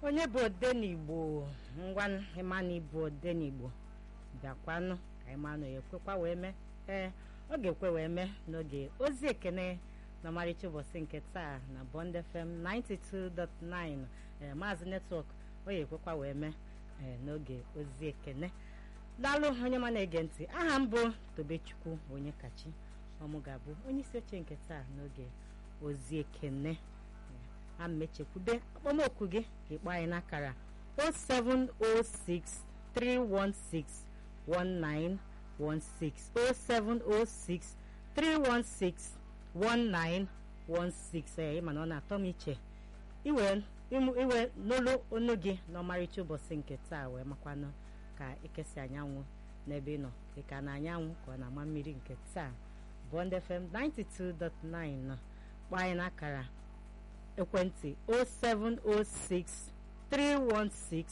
onye bụ odenigbo ngwa ịmanụ ịbụ odenigbo bịakwanụ ka ịmanụ ya ekwekwa wee mee ee ọ ga-ekwe wee mee n'oge ozi ekene na ọmarịcha ụbọchị nke taa na Bond FM 92.9 ee maazị netwọk ọ ya ekwekwa wee mee ee n'oge ozi ekene daalụ onye ma na-ege ntị aha m bụ tobechukwu onye kachi ọmụ ga-abụ onye isi oche nke taa n'oge ozi ekene a mechekwude akpọmokwu gị ka ịkpọ anyị n'akara 0706 316 1916 0706 316 1916 ee ịma na ọ na-atọ m iche iwe iwe n'olu onu gị n'ọmarịcha ụbọchị nke taa wee makwanụ ka ekesi anyanwụ n'ebe ị nọ dịka na anyanwụ ka ọ na-ama mmiri nke taa Bond FM 92.9 kpọọ anyị n'akara ekwentị 0706 316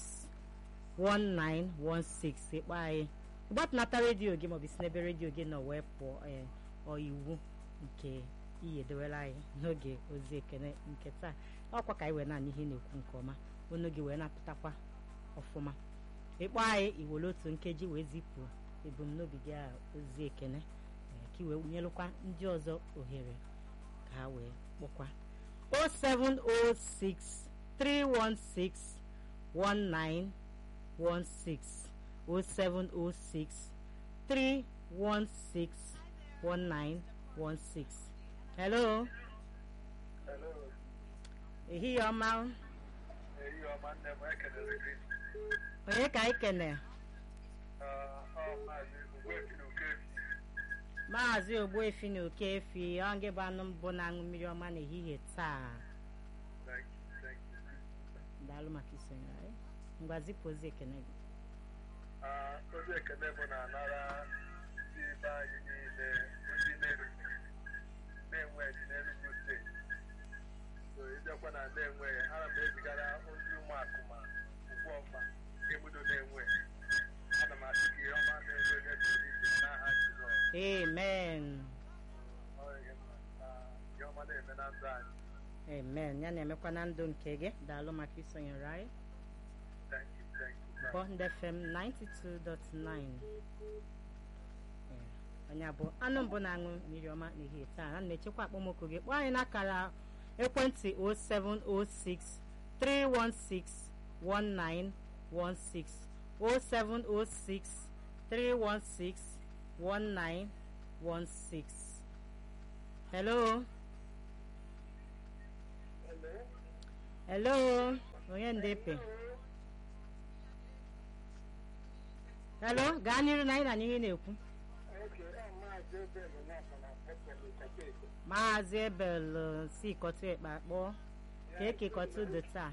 1916 ịkpọ anyị gbatụnata redio gị maọbụ isi n'ebe redio gị nọ wee pụọ ọ iwu nke iyi edewere anyị n'oge ozi ekene nke taa ọkwa ka anyị wee naanị ihe na-ekwu nke ọma onu gị wee na-apụtakwa ọfụma ịkpọ anyị iwere otu nkeji wee zipụ ebumnobi gị a ozi ekene ka i wee nyelụkwa ndị ọzọ ohere ka ha wee kpọkwa 0706 316 1916 0706 316 1916 hello Hello. ehihie ọma Ehihie ọma nne m ekelere gị. onye ka anyị kene Ah, ọ maazị Ugwefi na Okefi. maazị ogbuefi na okefi ọ ngị bụ anụ mbụ na-aṅụ mmiri ọma n'ehihie taa Thank you, thank you. daalụ maka isonye anyị ngwa zipụ ozi ekene gị Ah, ozi ekele bụ na-anara ndị be anyị niile ndị na-erute na-enwe dị n'Enugu steeti. So ịbịakwa na na-enwe ana m ezigara ozi ụmụakụ ma ugwu ọma emudo na-enwe ana m asị ka ihe ọma na-enwe onye pụrụ iche n'aha Jizọs. amen Ọ ihe mma. Ah, ihe ọma na-eme na ndụ anyị. amen ya na-emekwa na ndụ nke gị daalụ maka isonyere anyị Thank you, thank you. Bond FM 92.9 Ee, onye abụ anụ mbụ na-aṅụ mmiri ọma n'ehihie taa a na-echekwa akpọmọkụ gị kpọọ anyị n'akara ekwentị 0706 316 1916 0706 316 1916 hello hello onye ndepe hello gaa n'iru na anyị na n'ihe na-ekwu maazị ebel si kọtụ ekpe akpọ ka ekekọta dị taa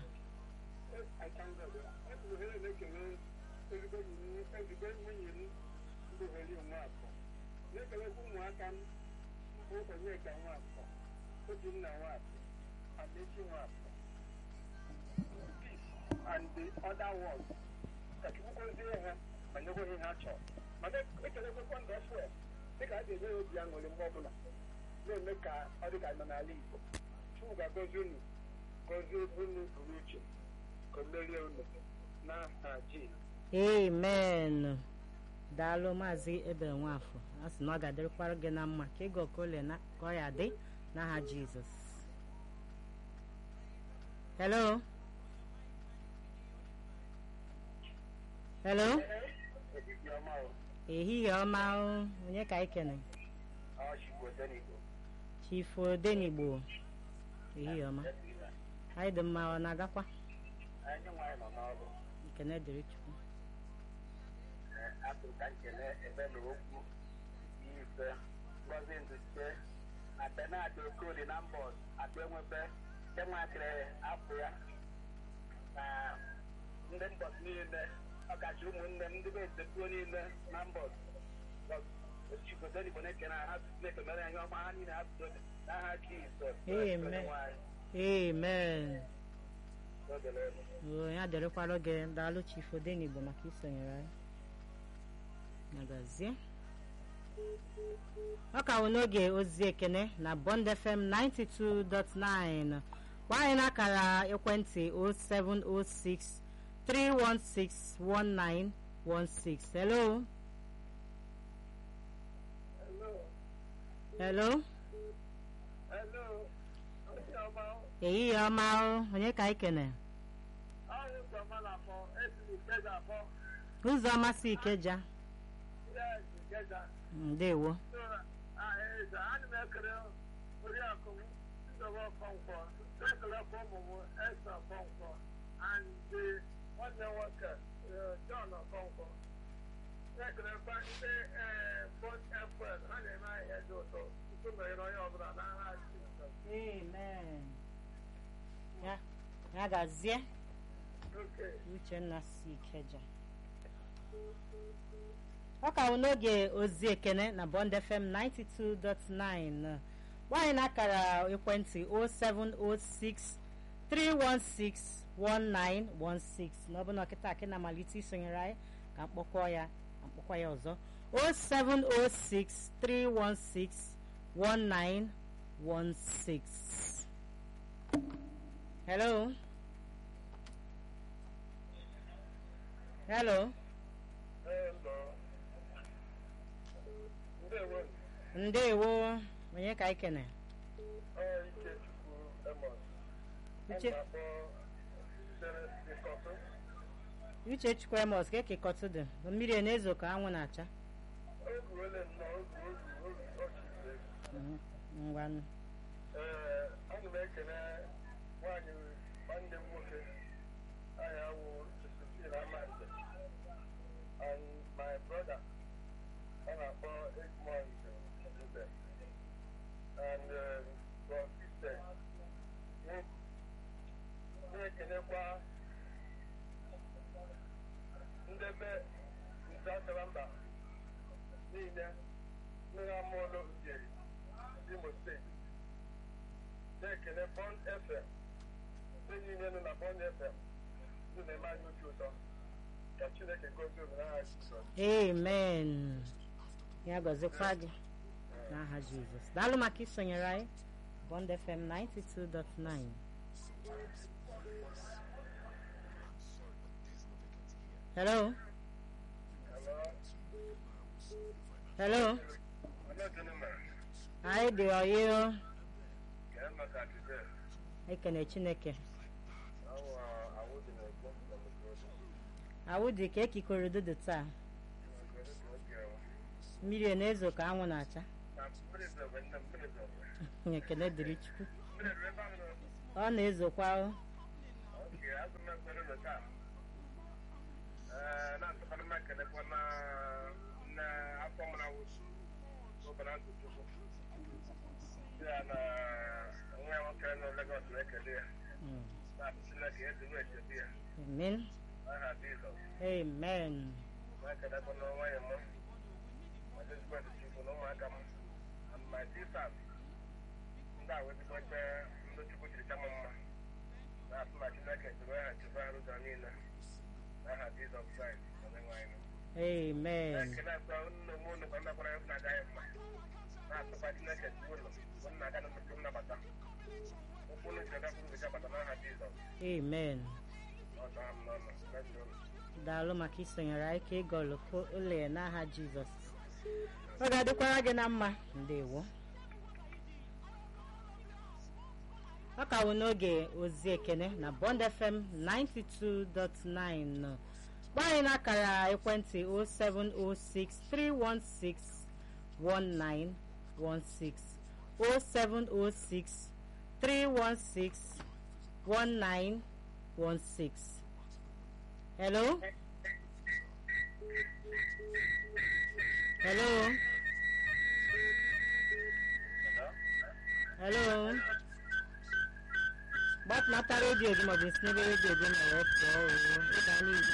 na-ekelekwa ụmụaka m bụ onyeka nwafọ obinna nwafọ amechi nwafọ peace and the other world ka chukwu gọzie ha ma nyekwa ihe ha chọrọ mana ekelekwa ndụ fụel dịka a ga-enye ya obi aṅụrị mgbe ọbụla na-eme ka ọ dị ka nọ n'ala igbo chukwu ga-agọzi unu gọzie unu pụrụ uche ka o merie unu n'aha jizọs amen daalụ maazị ebel nwafọ a sị na ọ ga-adịrịkwara gị na mma ka ịga okole na ka ọ ya dị n'aha jizọs hello hello Ehihie ọma o. ehihie ọma o. onye ka anyị kene Ọ Chukwu Odenigbo. chifu odenigbo ehihie ọma anyị dị mma ọ na-agakwa Anyị nwaanyị nọ n'ọrụ. ekene dịrị chukwu Atụ ka nkele ebe na okwu ife ngozi nduche na Benard Okoli na mbọs atụ enwebe enwakịrị afọ ya na ndị mbọs niile ọkacha ụmụnne m ndị be etepuo niile na mbọs Chukwu Odenigbo na-ekene ha na-ekemere anyị ọma ha niile ha bido n'aha Jizọs. Amen. Onyenwe anyị. amen Oge na-eme. o ya dịrịkwara gị daalụ chifu odenigbo maka isonyere anyị magazie ọ ka wụ n'oge ozi ekene na Bond FM 92.9 gwa anyị n'akara ekwentị 0706 316 1916 hello Hello. hello Hello. Onye ọma ehihie ọma o onye ka anyị kene ahụ ụzọma na-afọ esi Ikeja afọ ụzọma si ikeja yes Ikeja ndewo so eze ana m ekele oriakụ m Ndụbụ Ọkọnkwọ na-ekelekwa ụmụ m Esa Ọkọnkwọ and the nwanne m nwoke eh, John Ọkọnkwọ na-ekelekwa ndị eh, Bond FM ha na-eme ahịa dị ụtọ tupu meghere onye ọbụla n'agha Jizọs amen ya ya gazie Okay. uchenna si ikeja ọ ka bụ n'oge ozi ekene na bond fm 92.9 gbanyị n'akara ekwentị 0706 316 1916 na ọ bụ na ọkịta akị na-amalite isonyere anyị ka mkpọkọ ya ka mkpọkọ ya ọzọ 0706 316 1916 hello hello Hello. Ndewo. ndewo onye ka anyị kene Ọ Ikechukwu Amos. Uche- A na-akpọ Sere Ikọtụ. uche chukwu emos ka ekekọtụ dị mmiri a na-ezo ka anwụ na-acha O ruole nnọọ oge oge oge ọchịchị. Mhm, ngwanụ Ee, ana m ekele nwaanyị nwanne m nwoke aha ya wụ Josephine Amande and my brother a na-akpọ Egmont Mbe and uh, Bron Christian na-ekelekwa ndebe nze akara mba niile mmiri amụọlụ ujeri Imo steeti na-ekele Bond FM ndị niile nọ na Bond FM ndị na-eme anyị obi ụtọ ka Chineke gozie omenala ha Jizọs amen ya gọzikwa gị n'aha jizọs daalụ maka isonyere anyị bond fm 92.9 hello hello anyị dị ọyị ekene chineke awụ dị ka ekikọrọ ududo taa mmiri a na-ezo ka anwụ na-acha ekene dịrị chukwu ọ na-ezokwa o. Mm. amen amen ndị a wee bikọta ndị chukwu jiri chama mma na-asụ na chineke jiri ha chebe ha ụzọ niile n'aha jizọs kraịst onyenwe anyị amen ekele akwa nne m unu ka nnakwara ya na-aga ya mma na-asụkwa chineke chi ụlọ bụ nna aga na mmepe nnabata ụkwụ unu jiri gakwuru gị chabata n'aha jizọs amen ọta m n'ọnụ mmebi ụlọ daalụ maka isonyere anyị ka ịgọlụ ụlọ ya n'aha jizọs ọ ga-adịkwara gị na mma ndewo ọ ka wụ n'oge ozi ekene na bond fm 92.9 gba anyị n'akara ekwentị 0706 316 1916 0706 316 1916 hello hello hello gbatụnata redio gị maọbụ isi n'ebe redio gị na wee pụọ oo ịga n'ihu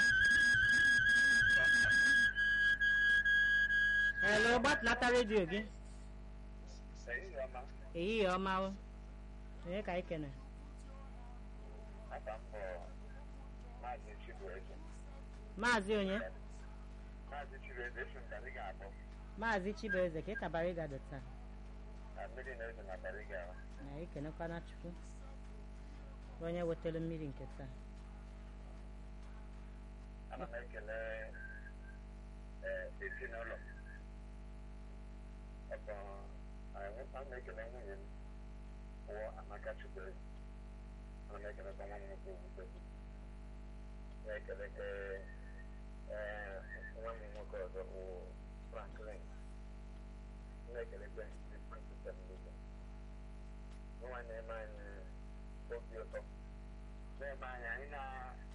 hello gbatụnata redio gị ehihie ọma ehihie ọma o onye ka anyị kene aka m bụ maazị chibueze maazị onye maazị chibueze esi m ka anyị ga-akpọ maazị chibueze ka ị kabara ịgado taa na mmiri na-ezo na bariga na ekenekwana chukwu onye wetara mmiri nke taa ana m ekele ee ezinụlọ ọkọ ana m ekele nwunye m bụ amaka chukwere ana m ekelekwa nwa m nwoke owuwe na-ekelekwa ee nwa m nwoke ọzọ bụ franklin na-ekelekwa ndị sistem niile nwa na-eme anyị obi ụtọ na-eme anyị anyị na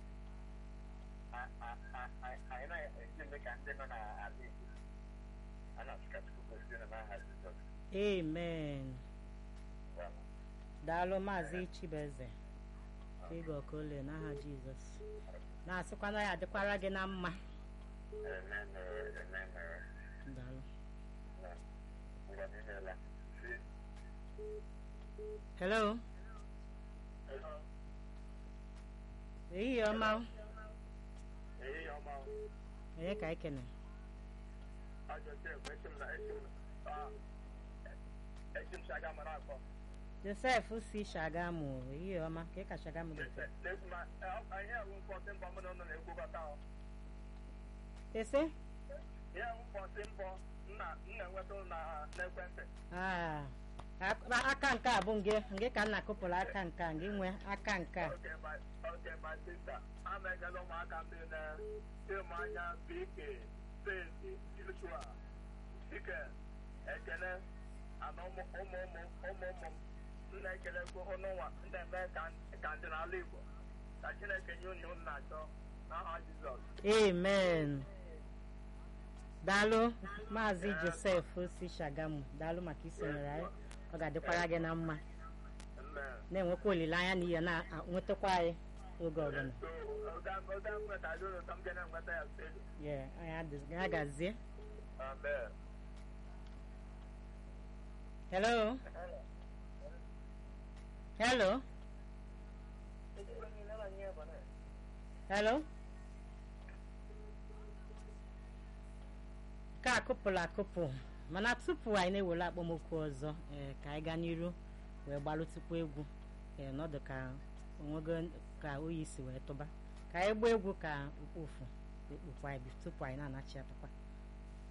anyị na-esi eme ka ndị nọ n'ala Igbo a na-asụka Chukwu gosi na n'aha Jizọs amen daalụ maazị chibeze ịga ọkole n'aha jizọs na-asịkwana ya adịkwara gị na mma Amen, amen, daalụ ngwa niile si hello ehihie ọma ehihie ọma onye ka ekene ajọ Jef echi m na echi m ah, echi m shaga mara akọ josef si shagamu ehihie ọma ka ị ka shagamu dị taa? na-ekwu ma ihe ewu mkpọsị mbọ mụ na ụnụ na-ekwukọta ọ ese ihe ewu mkpọsị mbọ nna nna enweta na n'ekwentị Ah, ak- aka nke a bụ nge nge ka m na-akụpụrụ aka nke a nge nwe aka nke a Okay, my okay, my sister. I'm a girl of my campaign. Timanya, BK, Stacy, Joshua, Chicken, Ekene, and ụmụ ụmụ ụmụ ụmụ ụmụ m na-ekele kwa ọnụnwa ndị eme ka ka ndị n'ala Igbo ka Chineke nye unu unu na-achọ n'aha Jizọs. amen daalụ maazị josef si shagamu daalụ maka isonyere anyị ọ ga-adịkwara gị na mma Amen. na-enwekwa olileanya na ihe na-enwetakwa anyị oge ọbụla So, oga oga nweta dị ụlọ ka m ga na-enweta ya steeti. Yeah, anyị adị- ya gazie Amen. hello hello hello ka akụpụrụ akụpụ mana tupu anyị na-ewere akpọmokwu ọzọ ee ka anyị gaa n'iru wee gbalụtụkwa egwu ee nọdụ ka onwego ka oyi si wee tụba ka anyị gbaa egwu ka ukpofu ekpukwa anyị tupu anyị na-anachi apụkwa